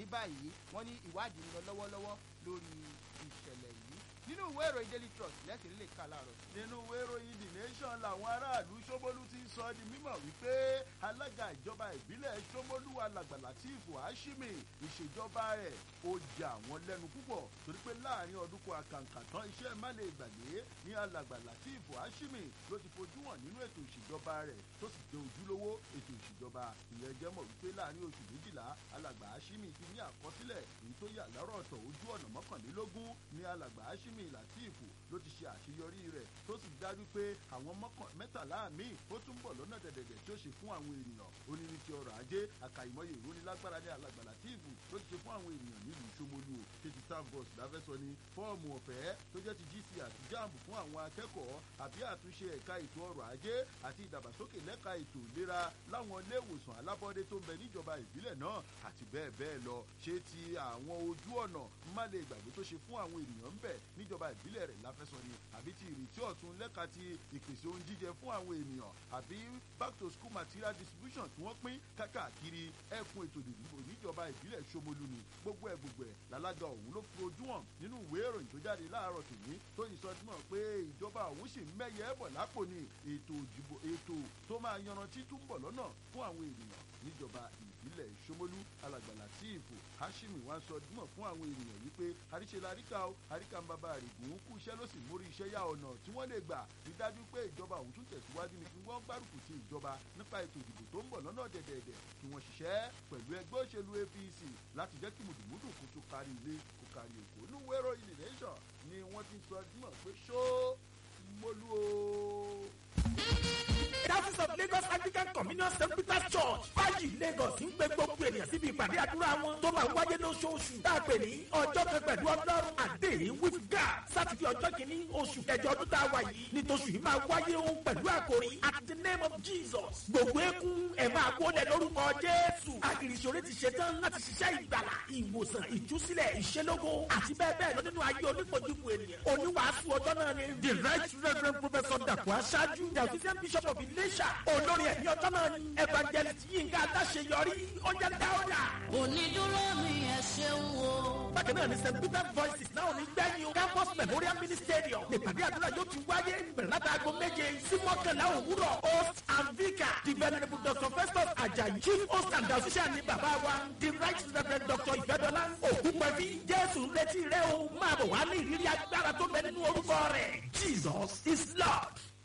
báyìí wọ́n ní ìwádìí ń lọ lọ́wọ́lọ́wọ́ lórí ìṣẹ̀lẹ̀ yìí nínú ìwé ìròyìn daily trust lẹ́sìn lè kà láàárọ̀ nínú ìwé ìròyìn the nation làwọn aráàlú ṣómólú ti ń sọ di mímọ̀ wípé alága ìjọba ìbílẹ̀ ṣómólú alàgbà latif hashimi ìṣèjọba rẹ̀ ó jẹ àwọn lẹ́nu púpọ̀ torí pé láàrin ọdún kan àkàǹkà tán iṣẹ́ má lè gbàgbé ní alàgbà latif hashimi ló ti fojú hàn nínú ètò ìṣèjọba rẹ̀ tó sì jẹ́ ojúlówó ètò ìṣèjọba ìyẹn jẹ́ mọ̀ wípé láàrin oṣù méjìlá alàgbà hashimi ti ní àkọsílẹ̀ èyí tó yà lọ́rọ̀ ọ̀tọ̀ ojú ọ̀nà mọ́kànlélógún ní alàgbà hashimi latif ló ti ṣe àṣeyọrí rẹ̀ tó sì dájú pé àwọn mẹ́tàlá míì ó tún bọ̀ lọ́nà dẹ̀dẹ̀dẹ̀ tí ó ṣe fún àwọn ènìyàn ó ní ní ti ọrọ̀ ajé àkàìmọye ìrónilágbára ní alàgbà latif ló ti ṣe fún àwọn ènìyàn nílùú ṣomolu o tètè staff bus láfẹ́sọ ni fọ́ọ̀mù ọ̀fẹ́ tó jẹ́ ti gc àti jamb fún àwọn akẹ́kọ̀ọ́ àbí àtúnṣe ẹ̀ka ètò ọrọ̀ ajé àti ìdàgbàsókè lẹ́ka ètò ìlera láwọn ilé ìwòsàn alábọ́dé tó ń bẹ níjọba ìbílẹ̀ náà àti bẹ́ẹ̀ bẹ́ẹ̀ lọ ṣé ti àwọn ojú ọ̀nà má lè gbàgbé tó ṣe fún àwọn ènìyàn ń bẹ níjọba ìbílẹ̀ rẹ̀ láfẹ́sọ ni àbí ti ìrètí ọ̀tun lẹ́ka ti ìpèsè ohun jíjẹ fún àwọn ènìyàn àbí back to school material distribution tí wọ́n pín kákàkiri ẹkùn ètò ìdìbò níjọba ìbílẹ̀ ṣomolu ni gbogbo ẹ̀ gbogbo ẹ̀ lálága òun ló fi ojú hàn nínú ìwé ìròyìn tó jáde láàárọ̀ tòní tó yìí sọ dímọ̀ pé ìjọba òun sì ń mẹ́yẹ bọ̀ lápò ní ètò ìdìbò ètò tó máa yanrantí tún bọ̀ lọ́nà fún àwọn ènìyàn níjọba ìbílẹ̀ ṣomolu alàgbà látìfù hashimi wá sọ dímọ̀ fún àwọn ènìyàn wípé àríṣe laríkà ó àríkà ń bàbá àrègùn kú iṣẹ́ ló sì mórí iṣẹ́ yá ọ̀nà tí wọ́n lè gbà rí dájú pé ìjọba òun tún tẹ̀síwájú ní kí wọ́n gbárùkù ti ìjọba nípa ètò ìdìbò tó ń bọ̀ lọ́nà dẹ̀dẹ̀dẹ̀ kí wọ́n ṣiṣẹ́ pẹ̀lú ẹgbẹ́ òṣèlú apc láti jẹ́ kí mùdùmùdù kó tó kárí ilé kó kárí èkó ní wẹ́rọ ilé nation ni wọ́n ti sọ dímọ̀ pé ṣó mólú o. Diocese of Lagos Anglican Communion St. Peter's Church Fájì Lagos ń gbé gbogbo ènìyàn síbi ìpàdé àdúrà wọn tó máa wáyé lóṣooṣù tá a pè ní ọjọ́ kan pẹ̀lú ọlọ́run àdéhìn with God sátidé ọjọ́ kìíní oṣù kẹjọ ọdún tá a wà yìí ní tóṣù yìí máa wáyé ohun pẹ̀lú àkòrí at the name of Jesus gbogbo eégún ẹ̀ máa wọlé lórúkọ Jésù àgìrìṣòro ti ṣetán láti ṣiṣẹ́ ìgbàlà ìwòsàn ìtúsílẹ̀ ìṣelógo àti bẹ́ẹ̀ bẹ́ẹ̀ lọ nínú ayé onípojúpo ènìyàn oníwàásù ọjọ́ náà ni the right reverend professor dàpọ̀ aṣáájú the official bishop of Iléṣà olórí ẹ̀mí ọjọ́ náà ni evangelist Yínká Adáṣeyọrí ọjà dáwọ́dà. onídúró mi ẹ ṣeun o. bákan náà ni st peter voices náà ní gbẹ́yìn o campus memorial mini stadium nípàdé àdúrà yóò ti wáyé bẹ̀rẹ̀ láti aago méje sí mọ́kànlá òwúrọ̀ host and vicar the venerable dr festus ajayi chief host and official ni bàbá wa the right reverend dr ìfẹ́dọ́lá ògúnpẹ̀bí jésù ń retí rẹ o máa bọ̀ wá ní ìrírí agbára tó bẹ nínú orúkọ rẹ̀ jesus is lord.